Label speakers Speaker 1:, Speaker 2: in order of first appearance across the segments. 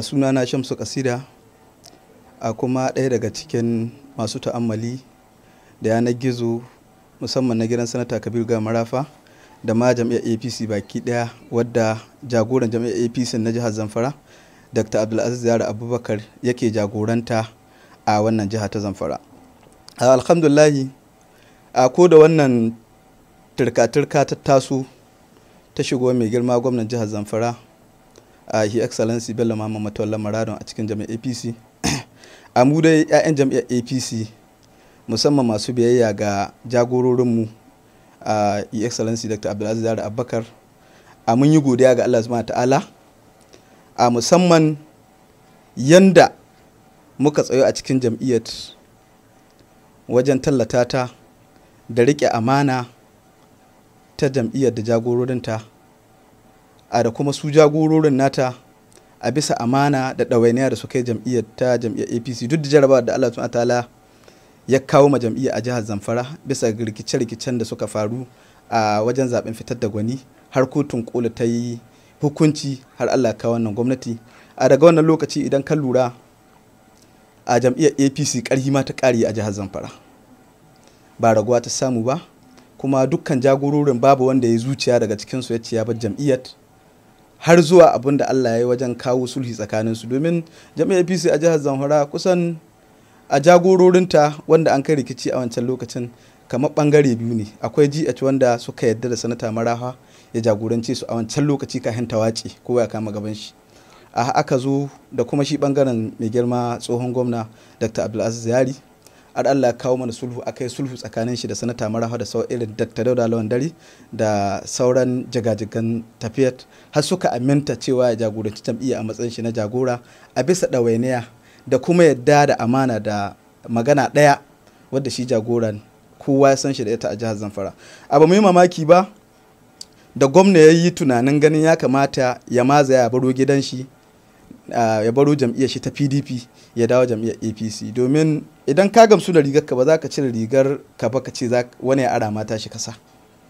Speaker 1: sunana shamsu kasida a kuma ɗaya daga cikin masu ta'ammali da yanar gizo musamman na gidan sanata kabir ga marafa da ma jam'iyyar apc baki ɗaya wadda jagoran jam'iyyar apc na jihar zamfara dr abdulaziz yara abubakar yake jagoranta a wannan jiha ta zamfara alhamdulahi a ko da wannan turka-turka ta taso ta shigo mai girma gwamnan jihar zamfara a uh, his excellency bello mama matawalla maradon a cikin jami'ar apc a mu dai 'ya'yan jami'ar apc musamman masu biyayya ga jagororinmu a uh, his excellency dr abdulaziz zara abubakar a mun yi godiya ga allah subhanahu ta'ala a musamman yanda muka tsayo a cikin jam'iyyar wajen tallata ta da riƙe amana ta jam'iyyar da jagororinta a da kuma su jagororin nata a bisa amana da ɗawainiya da suka yi jam'iyyar ta jam'iyyar apc duk da jarabawa da allah ta'ala ya kawo ma jam'iyyar a jihar zamfara bisa rikice-rikicen da suka faru a wajen zaben fitar da gwani har kotun kola ta yi hukunci har allah kawo wannan gwamnati a daga wannan lokaci idan kan lura a jam'iyyar apc ƙarhi ma ta ƙari a jihar zamfara ba raguwa ta samu ba kuma dukkan jagororin babu wanda ya zuciya daga cikinsu ya ce ya bar jam'iyyar har zuwa abin da Allah ya yi wajen kawo sulhi tsakaninsu domin jami'ar APC a jihar Zamfara kusan a jagororinta wanda an kai rikici a wancan lokacin kamar bangare biyu ne akwai GH wanda suka yadda da sanata maraha ya jagorance su a wancan lokaci kafin ta wace kowa ya kama gaban shi a aka zo da kuma shi bangaren mai girma tsohon gwamna Dr. Abdulaziz Yari har Allah kawo mana sulhu a kai sulhu tsakanin shi da sanata maraha da sau irin Dr. Dauda Lawan Dare da sauran jagajigan tafiyar har suka aminta cewa ya jagoranci jam'iyya a matsayin shi na jagora a bisa ɗawainiya da kuma yadda da amana da magana ɗaya wadda shi jagoran kowa ya san shi da ita a jihar Zamfara. Abu mai mamaki ba da gwamna ya yi tunanin ganin ya kamata ya maza ya baro gidan shi ya baro jam'iyyar shi ta pdp ya dawo jam'iyyar apc domin idan ka gamsu da rigar ka ba za ka cire rigar ka ba ka ce wani ya ara mata shi kasa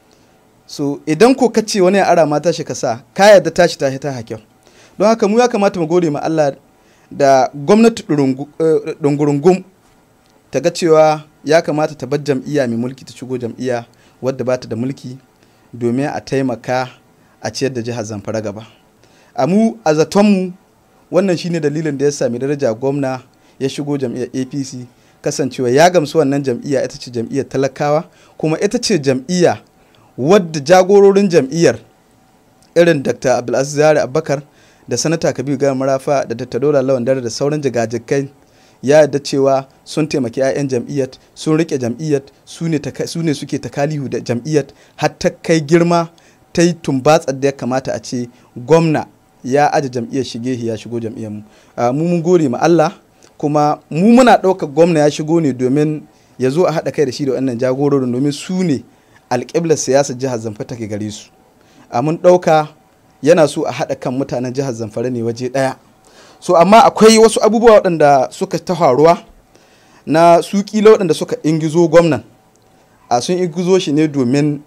Speaker 1: so idan ko ka ce wani ya ara mata shi kasa ka yarda tashi tashi ta hakyau don haka mu ya kamata mu gode ma Allah da gwamnati dungurungum ta ga cewa ya kamata ta bar jam'iyya mai mulki ta shigo jam'iyya wadda ba ta da mulki domin a taimaka a ciyar da jihar zamfara gaba a mu a zatonmu wannan shine dalilin da ya sami daraja gwamna ya shigo jam'iyyar apc kasancewa ya gamsu wannan jam'iyya ita ce jam'iyyar talakawa kuma ita ce jam'iyya wadda jagororin jam'iyyar irin dr abdulaziz zari abubakar da sanata kabiru gama marafa da dr dola lawan dare da sauran jigajikai ya yarda cewa sun taimaki 'ya'yan jam'iyyar sun rike jam'iyyar su ne suke takalihu da jam'iyyar har ta kai girma ta yi tumbatsar da ya kamata a ce gwamna ya aje jam'iyyar shige ya shigo jam'iyyar mu mu mun gode ma Allah kuma mu muna ɗaukar gwamna ya shigo ne domin ya zo a haɗa kai da shi da wannan jagororin domin su ne alƙiblar siyasar jihar zamfara take gare su a mun ɗauka yana so a haɗa kan mutanen jihar zamfara ne waje ɗaya so amma akwai wasu abubuwa waɗanda suka ta faruwa na su kila waɗanda suka ingizo gwamnan a sun ingizo shi ne domin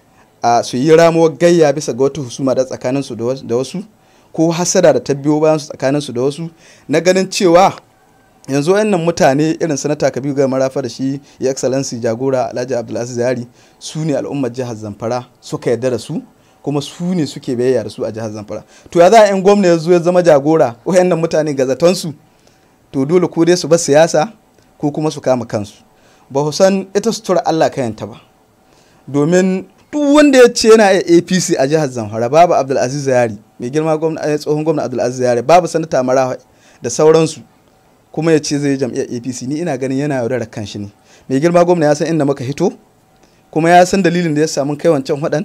Speaker 1: a su yi ramuwar gayya bisa ga wata husuma da tsakaninsu da wasu ko hasada da ta biyo bayan su tsakanin su da wasu na ganin cewa yanzu wayannan mutane irin sanata kabiru ga marafa da shi ya excellency jagora alhaji abdulaziz yari su ne al'ummar jihar zamfara suka yarda da su kuma su ne suke bayayya da su a jihar zamfara to ya za a yan gwamna ya zo ya zama jagora wayannan mutane ga zaton su to dole ko dai su bar siyasa ko kuma su kama kansu ba ku san ita sutura allah kayanta ba domin duk wanda ya ce yana apc a jihar zamfara babu abdulaziz yari mai girma tsohon gwamna abdulaziz yare babu sanata mara da sauransu kuma ya ce zai jam'iyyar apc ni ina ganin yana yaudarar kan shi ne mai girma gwamna ya san inda muka hito kuma ya san dalilin da ya samu kai wancan waɗan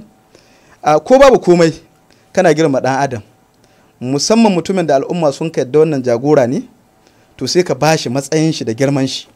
Speaker 1: ko babu komai kana girma ɗan adam musamman mutumin da al'umma sun ka yadda wannan jagora ne to sai ka ba shi matsayin shi da girman shi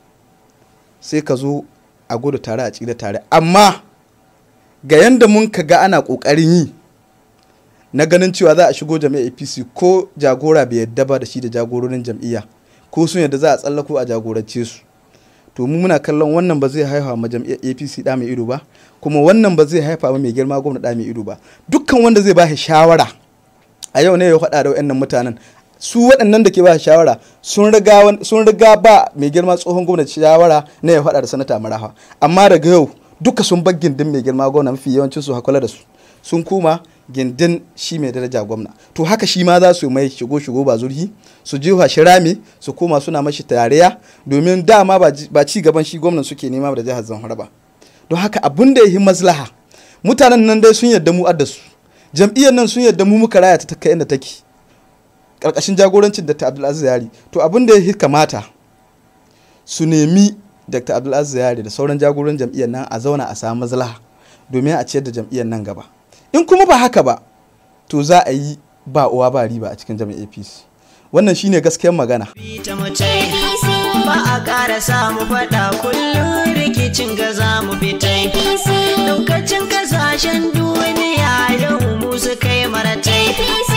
Speaker 1: sai ka zo a gudu tare a tsira tare amma ga yanda mun ka ga ana ƙoƙarin yi na ganin cewa za a shigo jam'iyyar apc ko jagora bai yadda ba da shi da jagororin jam'iyya ko sun yadda za a tsallako a jagorance su to mu muna kallon wannan ba zai haifa ma jam'iyyar apc da mai ido ba kuma wannan ba zai haifa ma mai girma gwamna da mai ido ba dukkan wanda zai ba shi shawara a yau ne ya faɗa da wayannan mutanen su waɗannan da ke ba shawara sun riga ba mai girma tsohon gwamnati shawara na ya faɗa da sanata marafa amma daga yau duka sun bar gindin mai girma gwamna mafi yawancin su hakula da su sun kuma gindin shi mai daraja gwamna to haka shi ma za su mai shigo shigo ba zurhi su jiwa shi rami su koma suna mashi tarayya domin dama ba ci gaban shi gwamnan suke nema da jihar zamfara ba don haka abun da ya yi maslaha mutanen nan dai sun yadda mu adda su jam'iyyar nan sun yadda mu muka raya ta kai inda take karkashin jagorancin dr abdulaziz yari to abin da ya kamata su nemi dr abdulaziz yari da sauran jagoran jam'iyyar nan a zauna a samu maslaha domin a ciyar da jam'iyyar nan gaba in kuma ba haka ba to za a yi ba uwa ba riba a cikin jam'iyyar apc wannan shine gaskiyar magana
Speaker 2: ba a ƙara samu faɗa kullum rikicin ga za mu fitai daukacin kasashen duniya yau mu su kai maratai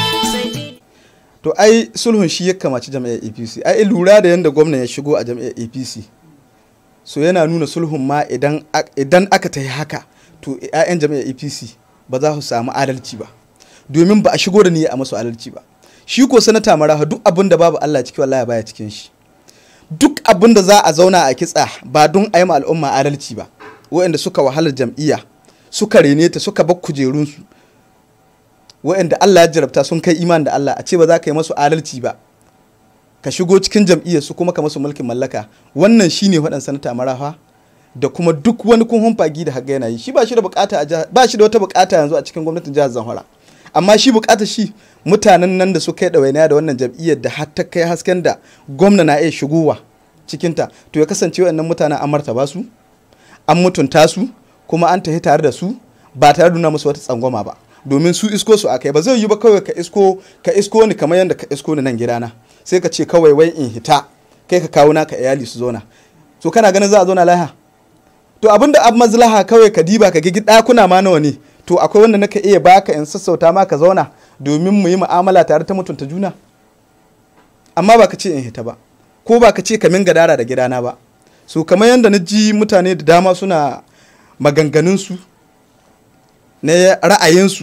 Speaker 1: to ai sulhun shi ya kamaci jam'iyyar apc ai lura da yadda gwamna ya shigo a jam'iyyar apc so yana nuna sulhun ma idan aka ta yi haka to 'ya'yan jam'iyyar apc ba za su samu adalci ba domin ba a shigo da niyya a masu adalci ba shi ko sanata maraha duk abin da babu allah ciki wallahi baya cikin shi duk abin da za a zauna a kitsa ba don a yi ma al'umma adalci ba waɗanda suka wahalar jam'iyya suka rene ta suka bar kujerunsu waɗanda Allah ya jarabta sun kai iman da Allah a ce ba za ka yi masu adalci ba ka shigo cikin jam'iyyar su kuma ka masu mulkin mallaka wannan shine waɗan sanata marafa da kuma duk wani kunhun fagi da haga yana yi shi ba shi da bukata a ba shi da wata bukata yanzu a cikin gwamnatin jihar Zamfara amma shi bukata shi mutanen nan da suka yi ɗawainiya da wannan jam'iyyar da har ta kai hasken da gwamna na iya shigowa cikinta to ya kasance waɗannan mutanen an martaba su an mutunta su kuma an tafi tare da su ba tare da nuna musu wata tsangwama ba domin su isko su akai ba zai yi ba kawai ka isko ka isko ni kamar yadda ka isko ni nan gidana sai ka ce kawai wai in hita kai ka kawo naka iyali su zona to kana ganin za a zauna laha to abinda ab mazlaha kawai ka diba ka gigi ɗakuna ma nawa ne to akwai wanda naka iya baka in sassauta ma ka zauna domin mu yi mu'amala tare ta mutunta juna amma ba ka ce in hita ba ko ba ka ce ka min gadara da gidana ba so kamar yadda na ji mutane da dama suna maganganunsu na ra'ayinsu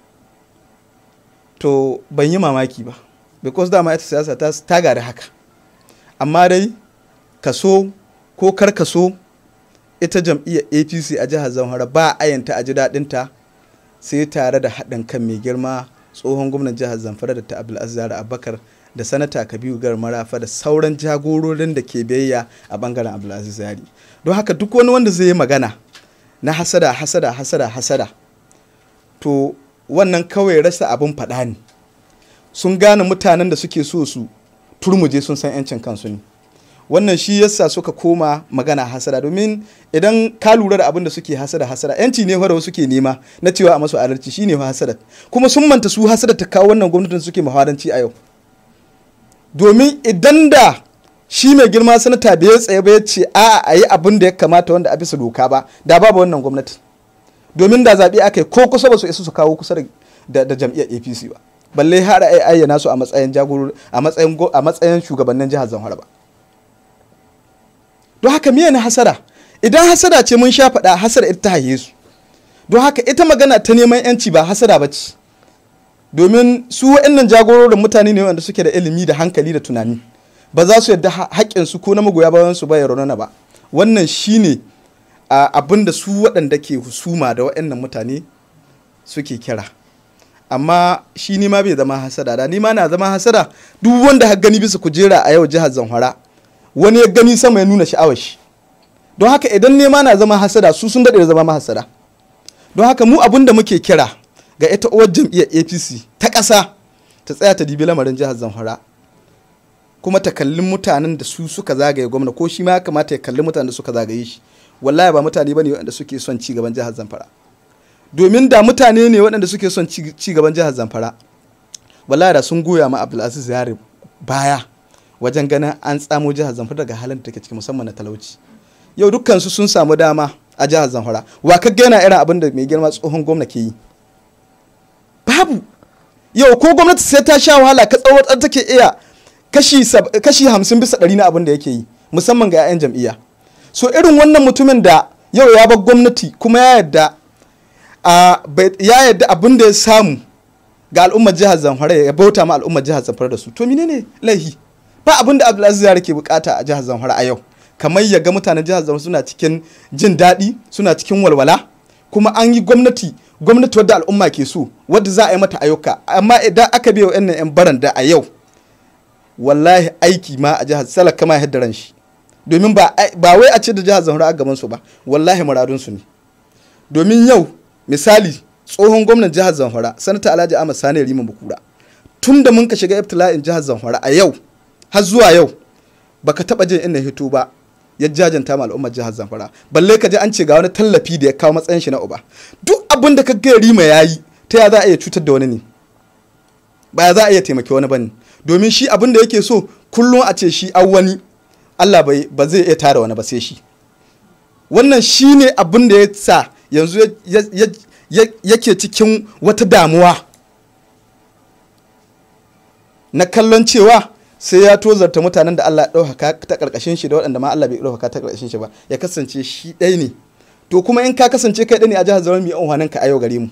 Speaker 1: to ban yi mamaki ba because dama ita siyasa ta ta gari haka amma dai kaso ko kar kaso ita jam'iyyar apc a jihar zamfara ba ayanta a ji daɗinta sai tare da haɗin kan mai girma tsohon gwamnan jihar zamfara da ta abdulaziz abubakar da sanata kabiru gar marafa da sauran jagororin da ke biyayya a bangaren abdulaziz yari don haka duk wani wanda zai yi magana na hasada hasada hasada hasada to wannan kawai rasa abin faɗa ne sun gane mutanen da suke so su turmuje sun san 'yancin kansu ne wannan shi yasa suka koma magana hasada domin idan ka lura da abin da suke hasada hasada yanci ne fa suke nema na cewa a masu adalci shine fa hasada kuma sun manta su hasada ta kawo wannan gwamnatin suke muhawaranci a yau domin idan da shi mai girma sanata bai tsaye ba ya ce a a yi abin da ya kamata wanda a bisa doka ba da babu wannan gwamnati domin da zaɓe aka yi ko kusa ba su isa su kawo kusa da jam'iyyar apc ba balle har a ayyana su a matsayin jagoro a matsayin a matsayin shugabannin jihar zamfara ba don haka miye na hasara idan hasara ce mun sha faɗa hasara ita ta haye su don haka ita magana ta neman yanci ba hasara ba ce domin su wa'annan jagororin mutane ne wanda suke da ilimi da hankali da tunani ba za su yadda haƙƙinsu ko na magoya bayan su ba ya raunana ba wannan shine abin da su waɗanda ke husuma da wa'annan mutane suke kira amma shi ni ma bai zama hasada da ni ma na zama hasada duk wanda har gani bisa kujera a yau jihar zamfara wani ya gani sama ya nuna sha'awar shi don haka idan nema na zama hasada su sun daɗe da zama mahasada don haka mu abin da muke kira ga ita uwar jam'iyyar apc ta ƙasa ta tsaya ta dibi lamarin jihar zamfara kuma ta kalli mutanen da su suka zagaye gwamna ko shi ma ya kamata ya kalli mutanen da suka zagaye shi wallahi ba mutane bane waɗanda suke son ci gaban jihar zamfara domin da mutane ne waɗanda suke son ci gaban jihar zamfara wallahi da sun goya ma abdulaziz yare baya wajen ganin an tsamo jihar zamfara daga halin da take ciki musamman na talauci yau dukkansu sun samu dama a jihar zamfara wa ka gana irin abin da mai girma tsohon gwamna ke yi babu yau ko gwamnati sai ta sha wahala ka tsawatar take iya kashi hamsin bisa ɗari na abin da yake yi musamman ga 'ya'yan jam'iyya so irin wannan mutumin da yau ya bar gwamnati kuma ya yadda ya yadda abin da ya samu ga al'ummar jihar zamfara ya bauta ma al'ummar jihar zamfara da su to menene laihi ba abin da abdulaziz yare ke bukata a jihar zamfara a yau kamar ya ga mutanen jihar zamfara suna cikin jin daɗi suna cikin walwala kuma an yi gwamnati gwamnati wadda al'umma ke so wadda za a yi mata ayyuka amma idan aka biya wa'annan 'yan baranda a yau wallahi aiki ma a jihar salaka ma ya ran shi domin ba wai a ce da jihar zamfara a gaban su ba wallahi muradun su ne domin yau misali tsohon gwamnan jihar zamfara sanata alhaji ahmad sani riman bukura tun da mun ka shiga ibtila'in jihar zamfara a yau har zuwa yau baka taba jin ina hito ba ya jajanta ma al'ummar jihar zamfara balle ka ji an ce ga wani tallafi da ya kawo matsayin shi na uba duk abin da ka ga rima yayi ta ya za a iya cutar da wani ne ba ya za a iya taimaki wani bane domin shi abin da yake so kullum a ce shi an wani Allah bai ba zai iya tara wani ba sai shi wannan shi ne abin da ya sa yanzu yake cikin wata damuwa na kallon cewa sai ya tozarta mutanen da Allah ya ɗaukaka ta ƙarƙashin shi da waɗanda ma Allah bai ɗaukaka ta ƙarƙashin shi ba ya kasance shi ɗaya ne to kuma in ka kasance kai ɗaya ne a jihar Zamfara mu unhwanin ka a yau gare mu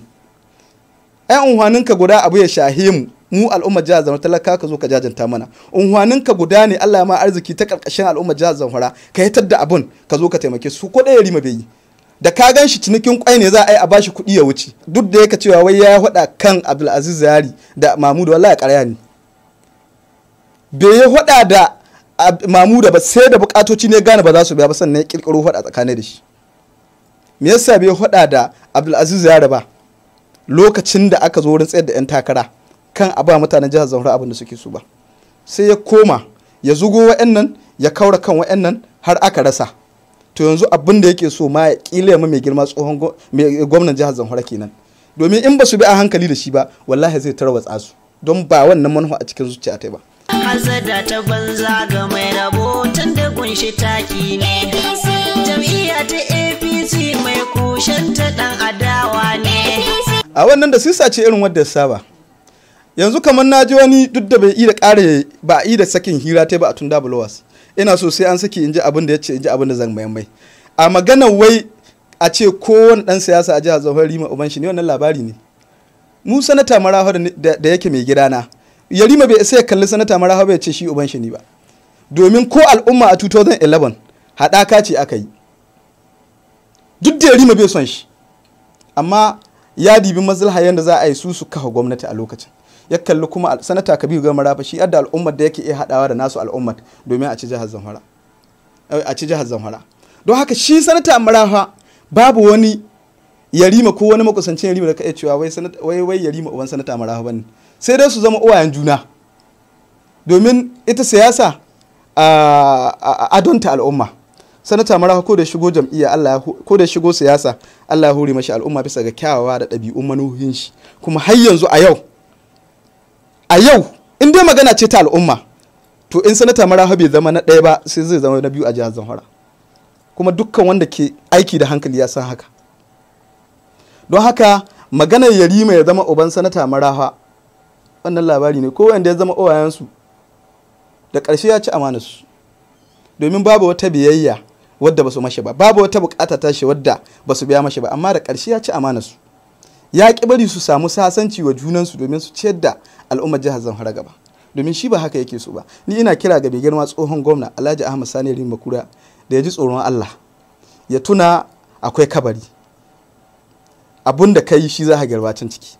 Speaker 1: ai unhwanin ka guda abu ya shahe mu mu al'ummar jihar Zamfara talaka ka zo ka jajanta mana unhwanin ka guda ne Allah ya ma arziki ta ƙarƙashin al'ummar jihar Zamfara ka hitar da abun ka zo ka taimake su ko ɗaya rima bai yi da ka gan shi cinikin kwai ne za a yi a bashi kuɗi ya wuce duk da yake cewa wai ya faɗa kan Abdulaziz Yari da Mahmud wallahi ƙarya ne bai yi hada da mamuda ba sai da bukatoci ne gane ba za su biya ba sannan ya kirkiro hada tsakanin da shi me yasa bai hada da abdulaziz yara ba lokacin da aka zo wurin tsayar da yan takara kan a ba mutanen jihar zamfara abin da suke so ba sai ya koma ya zugo wa'annan ya kaura kan wa'annan har aka rasa to yanzu abin da yake so ma ya kila ya mai girma tsohon gwamnan jihar zamfara kenan domin in ba su bi a hankali da shi ba wallahi zai tarwatsa su don ba wannan manufa a cikin zuciya ta ba
Speaker 2: Hazada ta banza ga mai rabo tun da kunshi taki ne. Jam'iyya ta APC mai kushen ta dan adawa ne.
Speaker 1: A wannan da sisa ce irin wadda ya saba. Yanzu kamar na ji wani duk da bai yi da ƙare ba a yi da sakin hira ta ba a tun da bulawas. Ina so sai an saki in ji abin da ya ce in ji abin da zan mayan mai. A maganar wai a ce kowane ɗan siyasa a jihar Zamfara Rima Uban shi ne wannan labari ne. Mu sanata marafa da yake mai gidana. yarima bai sai ya kalli sanata maraha bai ce shi uban shi ne ba domin ko al'umma a 2011 haɗaka ce aka yi duk da yarima bai son shi amma ya dibi maslaha yadda za a yi su su kafa gwamnati a lokacin ya kalli kuma sanata kabiru ga marafa shi yadda al'ummar da yake iya haɗawa da nasu al'ummar domin a ci jihar zamfara a ci jihar zamfara don haka shi sanata marafa babu wani yarima ko wani makusancin yarima da ka iya cewa wai wai yarima uban sanata marafa bane sai dai su zama uwayen juna domin ita siyasa a adonta al'umma sanata marafa ko da shigo jam'iyya Allah ko da shigo siyasa Allah ya hore mashi al'umma bisa ga kyawawa da ɗabi'un manuhin shi kuma har yanzu a yau a yau in dai magana ce ta al'umma to in sanata marafa bai zama na ɗaya ba sai zai zama na biyu a jihar Zamfara kuma dukkan wanda ke aiki da hankali ya san haka don haka maganar yarima ya zama uban sanata marafa wannan labari ne ko wanda ya zama owayensu da ƙarshe ya ci amanarsu domin babu wata biyayya wadda ba su mashi ba babu wata bukata tashi wadda ba su biya mashi ba amma da ƙarshe ya ci amanarsu ya ƙi bari su samu sasanci wa junansu domin su ciyar da al'ummar jihar zamfara gaba domin shi ba haka yake so ba ni ina kira ga mai girma tsohon gwamna alhaji ahmad sani rin kura da ya ji tsoron allah ya tuna akwai kabari abun da ka yi shi za ka garbacin ciki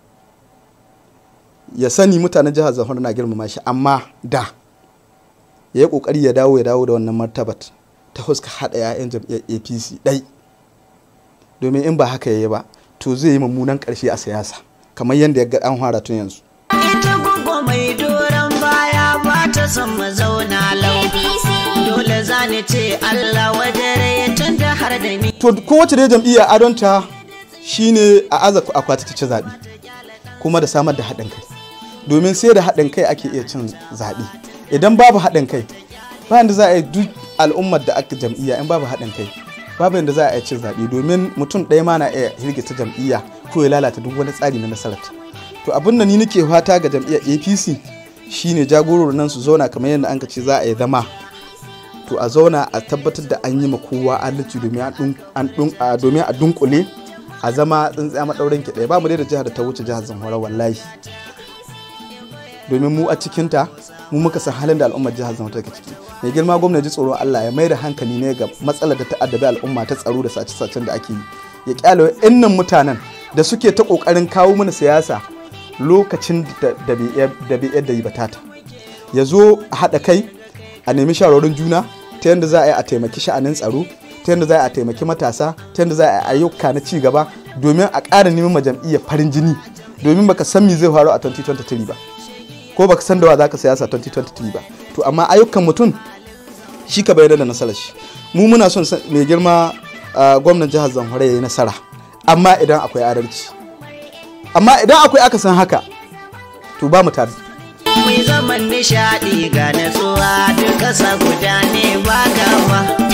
Speaker 1: ya sani mutanen jihar zamfara na girmama shi amma da ya yi kokari ya dawo ya dawo da wannan martabat ta huska haɗa 'ya'yan jam'iyyar apc ɗai domin in ba haka ya yi ba to zai yi mummunan ƙarshe a siyasa kamar yadda ya ga an fara tun yanzu
Speaker 2: Ita gugu mai doron baya ba ta son mu zauna lau. Dole za ni ce Allah wajere tun da har da ni.
Speaker 1: to kowace dai jam'iyya adonta shine a aza akwati ta ci zaɓe kuma da samar da haɗin kai domin sai da haɗin kai ake iya cin zaɓe idan babu haɗin kai bayan da za a yi duk al'ummar da aka jam'iyya in babu haɗin kai babu yadda za a yi cin zaɓe domin mutum ɗaya ma na iya hirgita jam'iyya ko ya lalata duk wani tsari na nasarar to abin da ni nake fata ga jam'iyyar apc shine jagororin nan su zauna kamar yadda an ce za a yi zama to a zauna a tabbatar da an yi ma kowa adalci domin a dunkule a zama tsintsiya maɗaurin ki ɗaya ba mu dai da jihar da ta wuce jihar zamfara wallahi domin mu a cikinta mu muka san halin da al'ummar jihar zamfara take ciki mai girma gwamna ji tsoron Allah ya mai da hankali ne ga matsalar da ta addabi al'umma ta tsaro da sace-sacen da ake yi ya kyale innan mutanen da suke ta kokarin kawo mana siyasa lokacin da bai yadda yi batata ya zo a haɗa kai a nemi shawarorin juna ta yadda za a yi a taimaki sha'anin tsaro ta yadda za a taimaki matasa ta yadda za a yi ayyuka na ci gaba domin a ƙara neman ma jam'iyyar farin jini domin baka san me zai faru a 2023 ba ko baka san da wa zaka siyasa 2023 ba to amma ayyukan mutum shi ka bayyana da nasarar shi mu muna son mai girma gwamnan jihar Zamfara ya yi nasara amma idan akwai adalci amma idan akwai akasin haka to ba mu tare
Speaker 2: Mai zaman nishaɗi ga natsuwa duk ƙasa guda ne ba gaba.